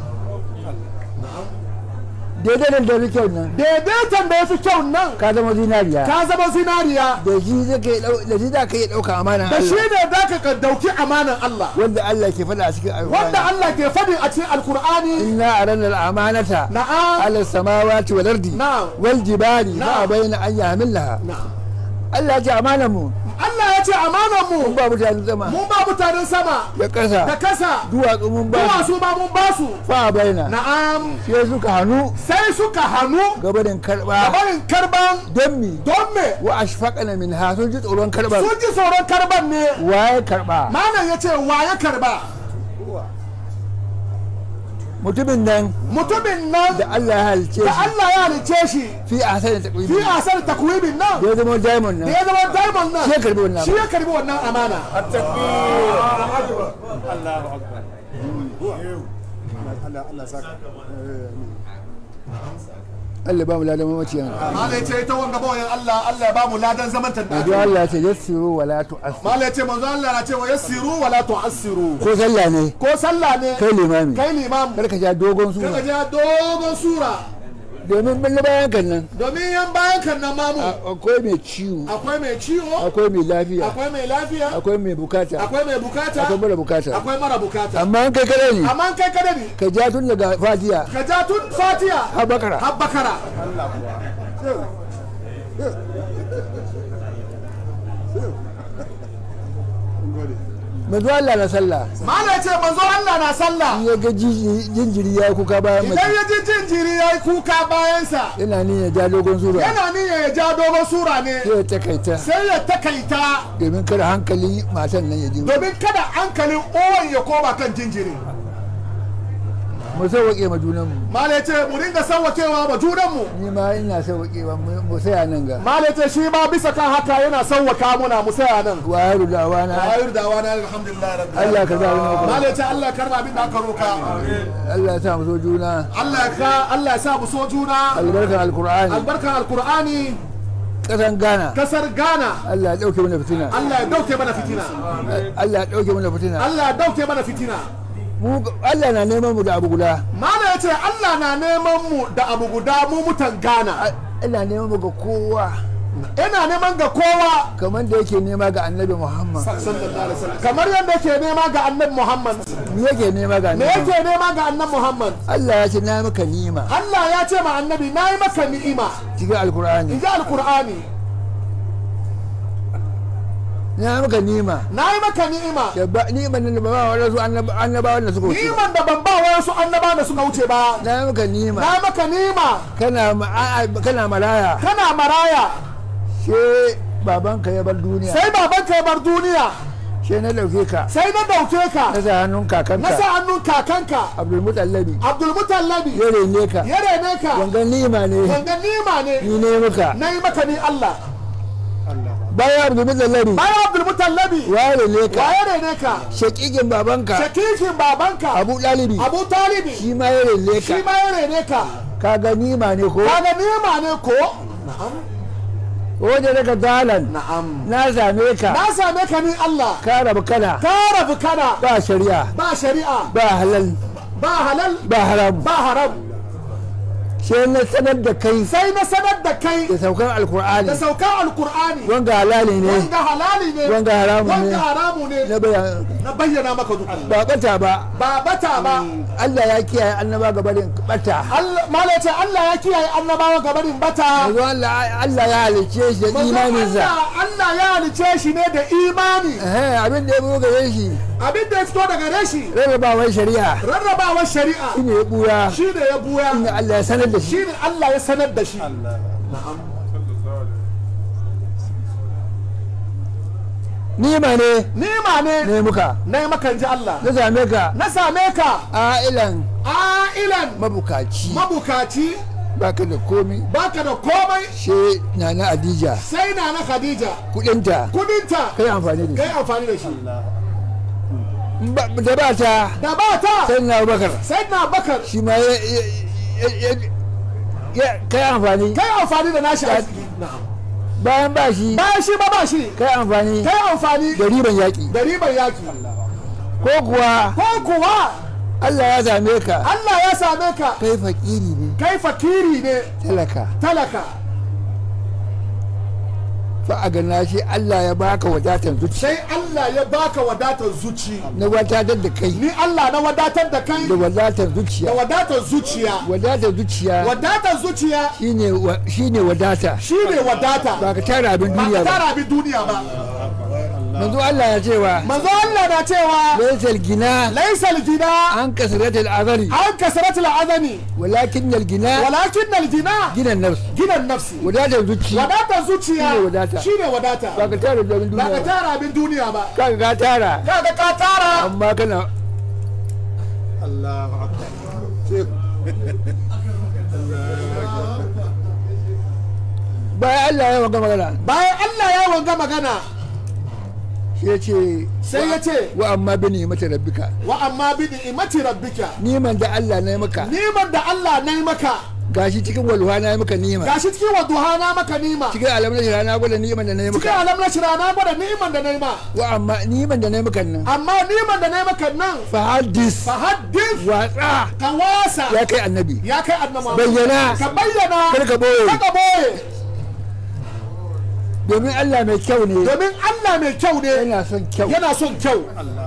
Speaker 2: daidaitan da ya fi kyau nan
Speaker 4: daidaitan da ya fi kyau nan
Speaker 2: ka zama zinariya
Speaker 4: ka zama zinariya
Speaker 2: da shi zai kai dau- da shi za ka iya ɗauka amanan
Speaker 4: da shi
Speaker 2: Allah
Speaker 4: ne za ka dauki amanan Allah
Speaker 2: wanda Allah ke faɗa a cikin
Speaker 4: wanda
Speaker 2: alƙur'ani
Speaker 4: Allah ke faɗi a cikin alkur'ani
Speaker 2: inna arana al-amanata
Speaker 4: na'am
Speaker 2: ala samawati wal ardi
Speaker 4: na'am
Speaker 2: wal jibali
Speaker 4: Na'am.
Speaker 2: fa bayna an yahmilha
Speaker 4: na'am
Speaker 2: Allah ya ce amanan mu
Speaker 4: Allah ya ce ce amanar
Speaker 2: mun
Speaker 4: mu
Speaker 2: ba mutanen sama
Speaker 4: mun ba mutanen sama
Speaker 2: da
Speaker 4: da
Speaker 2: ƙasa
Speaker 4: kasa
Speaker 2: duwatsu mun ba su
Speaker 4: duwatsu ba mun ba su
Speaker 2: fa baina
Speaker 4: na'am
Speaker 2: sai suka hannu
Speaker 4: sai suka hannu
Speaker 2: gabanin karba
Speaker 4: gabarin karban
Speaker 2: don mi
Speaker 4: don me
Speaker 2: wa ashfaqana min ha sun ji tsoron karba
Speaker 4: sun ji tsoron karban ne
Speaker 2: waye karba
Speaker 4: malam ya ce wa ya karba
Speaker 2: mutumin nan
Speaker 4: mutumin nan
Speaker 2: da Allah ya halice
Speaker 4: da
Speaker 2: shi
Speaker 4: Allah ya halice shi
Speaker 2: fi ahsani taqwim
Speaker 4: fi asar takwibin nan
Speaker 2: da ya zama diamond
Speaker 4: da
Speaker 2: nan
Speaker 4: ya zama diamond nan
Speaker 2: shi ya karbi wannan
Speaker 4: shi ya karbi wannan amana
Speaker 2: Allah ba mu ladan mamaciyan
Speaker 4: malam ya ce ita wanga bawayan Allah Allah ya ba mu ladan zaman
Speaker 2: Manzo
Speaker 4: tanda
Speaker 2: Allah ya ce yassiru wala tu'assiru
Speaker 4: malam ya ce manzo Allah na cewa yassiru wala tu'assiru
Speaker 2: ko sallah ne
Speaker 4: ko sallah ne
Speaker 2: kai limami
Speaker 4: kai limam
Speaker 2: kar ka ja dogon
Speaker 4: kaga
Speaker 2: suna
Speaker 4: ja dogon sura
Speaker 2: domin bin bayan kan nan
Speaker 4: domin yan bayan kan nan mamu
Speaker 2: a- akwai mai ciwo
Speaker 4: akwai mai ciwo
Speaker 2: akwai mai lafiya
Speaker 4: akwai mai lafiya
Speaker 2: akwai mai bukata
Speaker 4: akwai mai bukata
Speaker 2: akwai mara bukata
Speaker 4: akwai mara bukata
Speaker 2: amma in kai kada ne
Speaker 4: amma kai kada ne
Speaker 2: ka ja tun daga fatiya
Speaker 4: ka ja tun fatiya
Speaker 2: har bakara
Speaker 4: har bakara
Speaker 2: manzo Allah na sallah
Speaker 4: malam ya ce manzo Allah na sallah
Speaker 2: in ya ga jiji- jinjiri ya kuka bayan
Speaker 4: idan
Speaker 2: mace
Speaker 4: ya ji jinjiri ya yi kuka bayansa
Speaker 2: yana ni ya ja dogon sura
Speaker 4: yana niyya ya ja dogon sura ne
Speaker 2: sai ya takaita
Speaker 4: sai ya takaita
Speaker 2: domin kada hankali matan nan ya ji
Speaker 4: domin kada hankalin uwan ya koma kan jinjiri
Speaker 2: mu sauwaƙe ma junanmu
Speaker 4: malam ya ce mu dinga sauwakewa ma junanmu
Speaker 2: ni ma ina sauwaƙewa mu mu saya nan ga
Speaker 4: malam ya ce shi ma bisa kan haka yana sauwaka muna mu saya nan
Speaker 2: wa ya ruda wa na
Speaker 4: ayar da wani alhamdulillah rabbil
Speaker 2: Allah ka zaɓi maka
Speaker 4: malam ya ce Allah ya karba abin da aka roka
Speaker 2: Allah ya sa mu so juna
Speaker 4: Allah ya ka Allah ya sa mu so juna
Speaker 2: albarkan alkur'ani
Speaker 4: albarkan alkur'ani
Speaker 2: ƙasan Ghana
Speaker 4: kasar Ghana
Speaker 2: Allah ya ɗauke mana fitina
Speaker 4: Allah ya dauke mana fitina
Speaker 2: Allah ya ɗauke mana fitina
Speaker 4: Allah ya dauke mana fitina
Speaker 2: mu Allah na neman mu da abu guda
Speaker 4: Malam ya ce Allah na neman mu da abu guda mu mutan Ghana
Speaker 2: ina neman mu ga kowa
Speaker 4: ina neman ga kowa
Speaker 2: kamar da yake nema ga annabi Muhammad
Speaker 4: sallallahu alaihi wasallam kamar yadda yake nema ga annabi Muhammad
Speaker 2: me yake nema ga
Speaker 4: me
Speaker 2: annabi
Speaker 4: yake nema ga annabi Muhammad
Speaker 2: Allah ya ce na maka nima
Speaker 4: Allah ya ce ma annabi nayi maka ni'ima
Speaker 2: cikin alkur'ani
Speaker 4: in ji alkur'ani
Speaker 2: na maka nima
Speaker 4: nayi maka ni'ima
Speaker 2: da ba niman nan da ba wa wasu annabawan da suka wuce
Speaker 4: ni'iman da ban ba wasu annaba da suka wuce ba
Speaker 2: na maka nima
Speaker 4: nayi maka ni'ima
Speaker 2: kana ma- a'a, kana maraya
Speaker 4: kana maraya
Speaker 2: sai babanka ya bar duniya
Speaker 4: sai babanka ya bar duniya
Speaker 2: sai na dauke ka
Speaker 4: sai na dauke ka
Speaker 2: na sa hannun
Speaker 4: na sa
Speaker 2: kakanka
Speaker 4: hannun kakanka
Speaker 2: Abdul Mutallabi
Speaker 4: Abdul Mutallabi
Speaker 2: ya rene ka
Speaker 4: ya rene ka
Speaker 2: wanga nima ne
Speaker 4: wanga nima ne
Speaker 2: ni ne maka
Speaker 4: na yi maka ni Allah
Speaker 2: bayan Abdul Mutallabi
Speaker 4: bayan Abdul Mutallabi
Speaker 2: wa rene ka
Speaker 4: wa ya rene ka
Speaker 2: shakikin babanka
Speaker 4: shakikin babanka
Speaker 2: Abu Dalibi
Speaker 4: Abu Talibi
Speaker 2: shi ma ya rene
Speaker 4: shi
Speaker 2: ka
Speaker 4: ma ya rene ka
Speaker 2: kaga nima ne ko
Speaker 4: kaga nima ne ko na'am
Speaker 2: wajen daga dalan
Speaker 4: na'am
Speaker 2: na same ka
Speaker 4: na same ka ni Allah
Speaker 2: ka rabu kana
Speaker 4: ka rabu kana
Speaker 2: ba shari'a
Speaker 4: ba shari'a
Speaker 2: ba halal
Speaker 4: ba halal
Speaker 2: ba haram
Speaker 4: ba haram
Speaker 2: sai na sanar da kai
Speaker 4: sai na sanar da kai
Speaker 2: da saukan alkur'ani
Speaker 4: da saukan alkur'ani
Speaker 2: wanga halali ne
Speaker 4: wanga halali ne
Speaker 2: wanga haramu ne
Speaker 4: wanga haramu ne
Speaker 2: na bayan
Speaker 4: na bayyana maka duk Allah
Speaker 2: ba bata ba
Speaker 4: ba bata ba
Speaker 2: Allah ya kiyaye annaba gabarin bata
Speaker 4: Allah mala ce Allah ya kiyaye annabawa gabanin bata
Speaker 2: yanzu Allah Allah ya halice shi da
Speaker 4: Manzo
Speaker 2: imaninsa
Speaker 4: Allah Allah ya halice shi ne da imani
Speaker 2: eh abin da ya buga gare shi
Speaker 4: abin da ya fito daga reshi
Speaker 2: rarrabawar shari'a
Speaker 4: rarrabawar shari'a
Speaker 2: shine ya buya
Speaker 4: shi ne ya buya
Speaker 2: inda Allah ya sanar da shi
Speaker 4: shi ne Allah ya sanar da shi
Speaker 2: nima ne
Speaker 4: nima ne
Speaker 2: ne muka
Speaker 4: na yi makan ji Allah
Speaker 2: na same ka
Speaker 4: na same ka
Speaker 2: ailan
Speaker 4: ailan
Speaker 2: mabukaci
Speaker 4: mabukaci
Speaker 2: baka da komi
Speaker 4: baka da komai
Speaker 2: she nana Adija
Speaker 4: sai na na Khadija
Speaker 2: kudinta
Speaker 4: kudinta
Speaker 2: kai amfani da
Speaker 4: kai amfani da shi
Speaker 2: shi Ba- da ba ta
Speaker 4: da ba ta
Speaker 2: sai na Abubakar
Speaker 4: sai na bakar
Speaker 2: shi ma ya ya- ya- ya- kai amfani
Speaker 4: kai amfani da nashi arziki na'am
Speaker 2: bayan ba shi
Speaker 4: bayan shi ba ba shi
Speaker 2: kai amfani
Speaker 4: kai amfani
Speaker 2: da riban yaƙi
Speaker 4: da ribar yaki
Speaker 2: ko kuwa
Speaker 4: ko kuwa
Speaker 2: Allah ya same ka
Speaker 4: Allah ya same ka
Speaker 2: kai fakiri ne
Speaker 4: kai fakiri ne
Speaker 2: talaka
Speaker 4: talaka
Speaker 2: fa a gana shi Allah ya baka wadatar zuci
Speaker 4: sai Allah ya baka wadatar zuci
Speaker 2: na wadatar da kai
Speaker 4: ni Allah na wadatar da kai
Speaker 2: da wadatar
Speaker 4: da
Speaker 2: zuciya
Speaker 4: wadatar zuciya
Speaker 2: wadatar zuciya
Speaker 4: wadatar zuciya
Speaker 2: shine wa- shine wadata
Speaker 4: shine wadata
Speaker 2: ba ka tara abin
Speaker 4: ba
Speaker 2: duniya
Speaker 4: ka
Speaker 2: ba
Speaker 4: tara abin duniya ba
Speaker 2: manzo Allah ya cewa
Speaker 4: manzo Allah na cewa
Speaker 2: laysal gina
Speaker 4: laysal gina
Speaker 2: an kasratil azari
Speaker 4: an kasratul azani
Speaker 2: walakin al gina
Speaker 4: walakin al gina
Speaker 2: ginan nafs
Speaker 4: ginan nafsi
Speaker 2: wadatar zuci
Speaker 4: wadatar zuciya
Speaker 2: Shine wadata.
Speaker 4: shine wadata
Speaker 2: ba ka tara da abin
Speaker 4: ba ka
Speaker 2: duniya ba
Speaker 4: tara abin duniya ba
Speaker 2: kaga ka tara
Speaker 4: kaga ka tara
Speaker 2: amma kana
Speaker 5: Allahu akbar
Speaker 2: bayan Allah ya maka magana
Speaker 4: bayan Allah ya wanga magana
Speaker 2: shi ya ce
Speaker 4: sai ya ce
Speaker 2: wa amma bi ni'mati rabbika
Speaker 4: wa amma bi ni'mati rabbika
Speaker 2: niman da Allah na yi maka
Speaker 4: niman da Allah na yi maka
Speaker 2: gashi cikin walwa na yi maka nima
Speaker 4: gashi cikin waduha na maka nima
Speaker 2: cikin alamun da na gwada niman da na yi
Speaker 4: cikin
Speaker 2: maka
Speaker 4: alam na shira na gwada niman da na yi ma
Speaker 2: wa amma niman da na yi maka nan
Speaker 4: amma niman da na yi maka nan
Speaker 2: fa haddis
Speaker 4: fa haddith
Speaker 2: watsa
Speaker 4: ka wasa
Speaker 2: ya kai annabi
Speaker 4: ya kai annama
Speaker 2: bayyana
Speaker 4: ka bayyana
Speaker 2: kar ka boye
Speaker 4: ka boye
Speaker 2: domin Allah mai kyau ne
Speaker 4: domin Allah mai kyau ne
Speaker 2: yana son kyau
Speaker 4: yana son kyau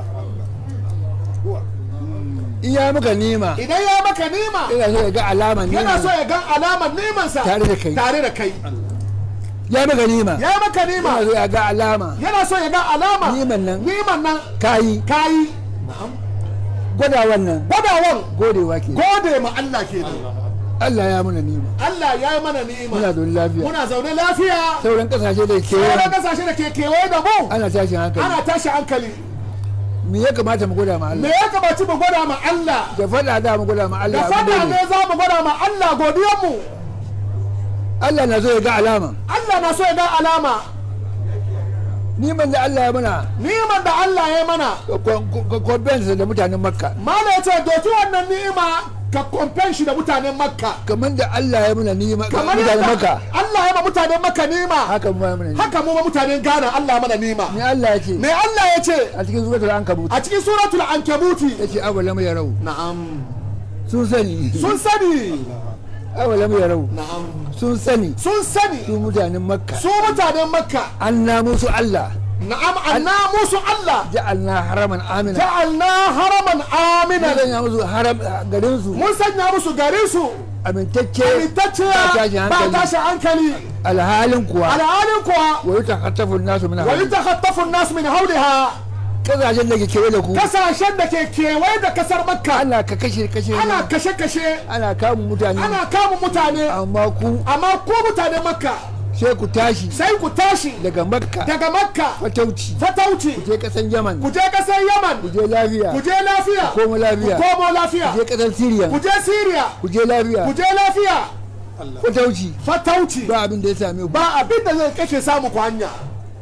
Speaker 2: in ya maka nima
Speaker 4: idan ya maka nima
Speaker 2: yana so ya ga alama
Speaker 4: yana so
Speaker 2: nima
Speaker 4: ya gan alamar nimansa
Speaker 2: Tare da kai.
Speaker 4: tare da kai
Speaker 2: ya maka nima
Speaker 4: ya maka nima
Speaker 2: yana so ya ga alama
Speaker 4: yana so ya ga alama
Speaker 2: niman nan
Speaker 4: niman nan
Speaker 2: kayi
Speaker 4: kayi
Speaker 2: gwada wannan
Speaker 4: gwadawan
Speaker 2: godewa ke
Speaker 4: gode ma Allah kenan
Speaker 2: Allah ya muna nima
Speaker 4: Allah ya yi mana ni'ima
Speaker 2: muna da lafiya
Speaker 4: muna zaune lafiya
Speaker 2: sauran kasashe da ke
Speaker 4: sauran kasashe da ke kewaye da mu
Speaker 2: ana tashin hankali
Speaker 4: ana tashi hankali
Speaker 2: me ya kamata mu gwada ma
Speaker 4: me
Speaker 2: Allah
Speaker 4: ya kamaci mu gwada ma Allah
Speaker 2: da faɗa da mu gwada ma
Speaker 4: da
Speaker 2: Allah abin
Speaker 4: fada
Speaker 2: da
Speaker 4: ne
Speaker 2: ne
Speaker 4: za mu gwada ma Allah godiyanmu
Speaker 2: Allah na so ya ga alama
Speaker 4: Allah na so ya ga alama
Speaker 2: niman da Allah ya mana
Speaker 4: ni'imar da Allah ya yi mana
Speaker 2: kwamfensa da mutanen makka
Speaker 4: Mala ya ce doki wannan ni'ima ka kwamfen shi da mutanen makka
Speaker 2: kamar da Allah ya mana nima
Speaker 4: kamar
Speaker 2: mutanen makka
Speaker 4: yadda Allah ya ma mutanen makka ni'ima
Speaker 2: haka mu ya mana nima
Speaker 4: haka mu ma mutanen Ghana Allah mana ni'ima
Speaker 2: ni Allah ya ce
Speaker 4: me Allah ya ce
Speaker 2: a cikin suratul ankabut
Speaker 4: a cikin suratul ankabuti
Speaker 2: yace awalam yarau
Speaker 4: na'am
Speaker 2: sun sani
Speaker 4: sun sani
Speaker 2: awalam yarau
Speaker 4: na'am
Speaker 2: sun sani
Speaker 4: sun sani
Speaker 2: su mutanen makka
Speaker 4: su mutanen makka
Speaker 2: an na musu Allah
Speaker 4: na'am anna musu Allah
Speaker 2: ja'alna haraman amina
Speaker 4: ja'alna haraman
Speaker 2: mun
Speaker 4: amina
Speaker 2: sanya musu haram garin su
Speaker 4: mun sanya musu garin su
Speaker 2: amintacce
Speaker 4: amintacciya
Speaker 2: ba tashin
Speaker 4: ba
Speaker 2: hankali
Speaker 4: tashi hankali
Speaker 2: alhalin kuwa
Speaker 4: alhalin kuwa
Speaker 2: wa yutakhattafu an-nasu min
Speaker 4: wa
Speaker 2: hawli
Speaker 4: yatakhaffafu an-nas min hawliha
Speaker 2: kasashen da ke kewaye da ku
Speaker 4: kasashen da ke kewaye da kasar makka
Speaker 2: ana ka kashe kashe
Speaker 4: ana kashe-kashe
Speaker 2: ana kamun mutane
Speaker 4: ana kama mutane
Speaker 2: amma ku
Speaker 4: amma ko mutane makka
Speaker 2: sai ku tashi
Speaker 4: sai ku tashi
Speaker 2: daga makka
Speaker 4: daga makka
Speaker 2: fatauci
Speaker 4: fatauci
Speaker 2: je kasan yaman
Speaker 4: ku je kasar yaman
Speaker 2: ku je lafiya
Speaker 4: ku je lafiya
Speaker 2: komo lafiya
Speaker 4: ku komo lafiya
Speaker 2: ku je kasan siriya
Speaker 4: ku je syria
Speaker 2: ku je lafiya
Speaker 4: ku je lafiya
Speaker 2: fatauci
Speaker 4: fatauci
Speaker 2: ba abin da ya same ku
Speaker 4: ba abin da zai kashe samu ku hanya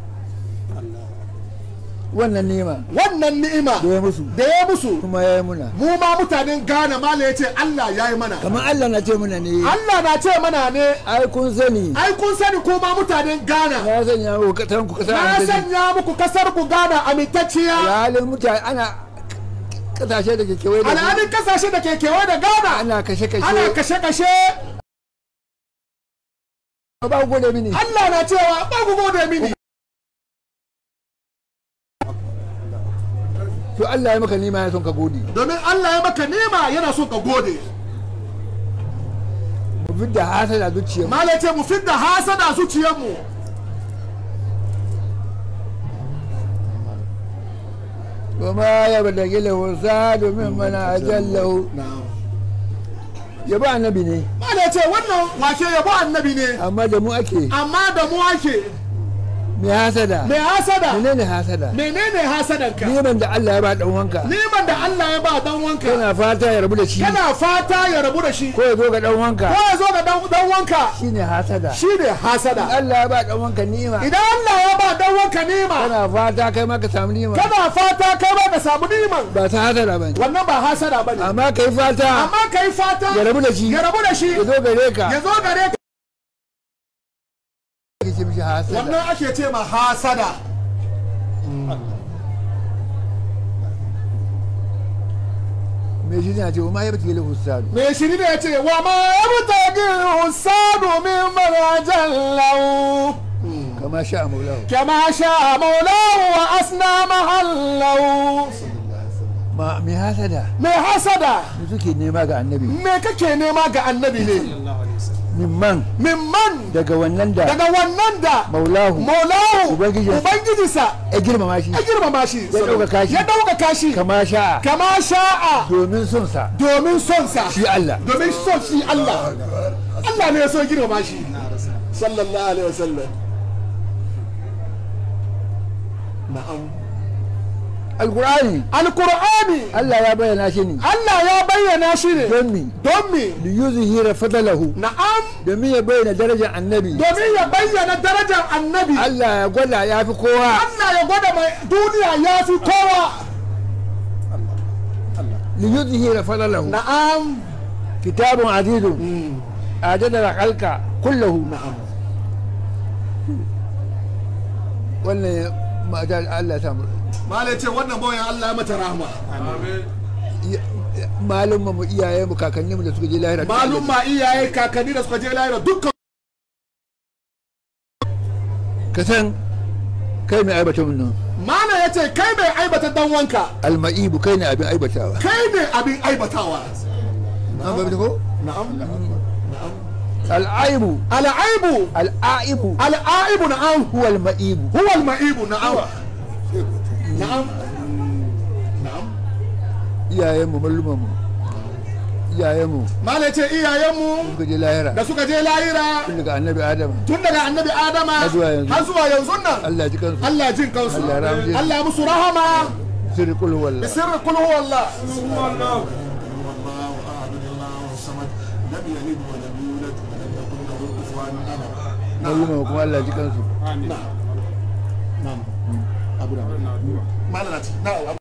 Speaker 2: wannan nema
Speaker 4: wannan ni'ima
Speaker 2: da ya musu
Speaker 4: da ya musu
Speaker 2: kuma ya yi muna
Speaker 4: mu ma mutanen Ghana mala ya ce Allah ya yi mana
Speaker 2: kamar Allah na ce muna ne
Speaker 4: Allah na ce mana ne
Speaker 2: ai kun sani
Speaker 4: ai kun sani ko ma mutanen Ghana
Speaker 2: na sanya muku kasan ku kasa
Speaker 4: na
Speaker 2: amintacce
Speaker 4: sanya muku kasar ku Ghana amintacciya
Speaker 2: alhalin mutane ana kasashe da ke kewaye da ku
Speaker 4: alhalin kasashe da ke kewaye da Ghana
Speaker 2: ana kashe kashe
Speaker 4: ana kashe-kashe
Speaker 2: ba ku gode mini
Speaker 4: Allah na cewa ba ku gode mini
Speaker 2: to Allah ya maka nima ya son ka gode
Speaker 4: domin Allah ya maka nema yana so ka gode
Speaker 2: mu fidda hasada zuciya
Speaker 4: mala ce mu fidda hasada zuciyarmu
Speaker 2: وما يبلغ له زاد ممن أجله yabo annabi ne
Speaker 4: mala ce wannan wake yabo annabi ne
Speaker 2: amma da mu ake
Speaker 4: amma da mu ake
Speaker 2: mai hasada
Speaker 4: mai hasada
Speaker 2: menene hasada
Speaker 4: menene hasadanka
Speaker 2: neman da Allah ya ba dan wanka
Speaker 4: neman da Allah ya ba dan wanka
Speaker 2: kana fata ya rabu da shi
Speaker 4: kana fata ya rabu da shi
Speaker 2: ko ya zo ga dan wanka
Speaker 4: ko ya zo ga dan dan wanka
Speaker 2: shine hasada
Speaker 4: shine hasada
Speaker 2: Allah ya ba dan wanka ni'ima
Speaker 4: idan Allah ya ba dan wanka nema
Speaker 2: kana fata kai ma ka samu ni'ima
Speaker 4: kana fata kai ba ka samu neman
Speaker 2: ba ta hasada ba
Speaker 4: wannan ba hasada bane
Speaker 2: amma kai fata
Speaker 4: amma kai fata
Speaker 2: ya rabu da shi
Speaker 4: ya rabu da shi
Speaker 2: ya zo gare ka
Speaker 4: ya zo gare ka
Speaker 2: kake ce mishi hasada
Speaker 4: wannan ake ce ma hasada
Speaker 2: me shi ne ce ma ya bata lahu sadu
Speaker 4: me shiri ne ya ce wa ma yabtagi usadu min marajan lahu
Speaker 2: kama sha maulahu
Speaker 4: kama sha maulahu wa asna mahallahu
Speaker 2: ma me hasada
Speaker 4: me hasada
Speaker 2: me suke nema ga annabi
Speaker 4: me kake nema ga annabi ne
Speaker 2: mimman
Speaker 4: mimman
Speaker 2: daga wannan da
Speaker 4: daga wannan da
Speaker 2: maulahu
Speaker 4: maulahu
Speaker 2: Ubangijinsa.
Speaker 4: ubangijinsa
Speaker 2: ya girmama shi
Speaker 4: ya girmama shi
Speaker 2: Ya ɗaukaka shi.
Speaker 4: ya ɗaukaka shi
Speaker 2: kama sha'a
Speaker 4: kama sha'a
Speaker 2: domin son sa
Speaker 4: domin son sa
Speaker 2: shi Allah
Speaker 4: domin son shi Allah Allah ne ya so girmama shi sallallahu alaihi wasallam na'am
Speaker 2: alqur'ani
Speaker 4: alqur'ani
Speaker 2: Allah ya bayyana shi ne
Speaker 4: Allah ya bayyana shi ne
Speaker 2: don mi
Speaker 4: don me
Speaker 2: li yuzhira fadalahu
Speaker 4: na'am
Speaker 2: domin ya bayyana darajar annabi
Speaker 4: domin ya bayyana darajar annabi
Speaker 2: Allah ya gwada ya fi kowa
Speaker 4: Allah ya gwada mai duniya ya fi kowa
Speaker 2: li yuzhira fadalahu
Speaker 4: na'am
Speaker 2: kitabun azizun ajadar halka kullahu wannan mata Allah ya samu
Speaker 4: malai ce wannan bayan Allah ya mata rahama
Speaker 2: malum mu iyaye mu kakanni mu da suka je lahira
Speaker 4: malum ma iyaye kakanni da suka je lahira dukkan
Speaker 2: ka san kai mai aibata mun nan
Speaker 4: mana ya ce kai mai aibata dan wanka
Speaker 2: alma'ibu kai ne abin aibatawa
Speaker 4: kai ne abin aibatawa
Speaker 2: an ba ko
Speaker 4: na'am
Speaker 2: al'aibu
Speaker 4: al'aibu
Speaker 2: al'aibu
Speaker 4: al'aibu na'am
Speaker 2: huwa alma'ibu
Speaker 4: huwa al-ma'ibu na'am na'am na'am
Speaker 2: iyayen mu malluman mu iyayen mu
Speaker 4: mala ya ce iyayenmu
Speaker 2: suka je lahira
Speaker 4: da suka je lahira
Speaker 2: tun daga annabi adam
Speaker 4: tun daga annabi adama
Speaker 2: Har zuwa yanzu.
Speaker 4: har zuwa yanzu nan
Speaker 2: Allah ya ji kansu
Speaker 4: Allah ya jin kansu
Speaker 2: Allah ya rahamshe su.
Speaker 4: Allah ya musu rahama
Speaker 2: sirri kul walla
Speaker 4: بسر قل هو الله
Speaker 2: malluman kuma Allah ya ji kansu
Speaker 4: ما لنا نعم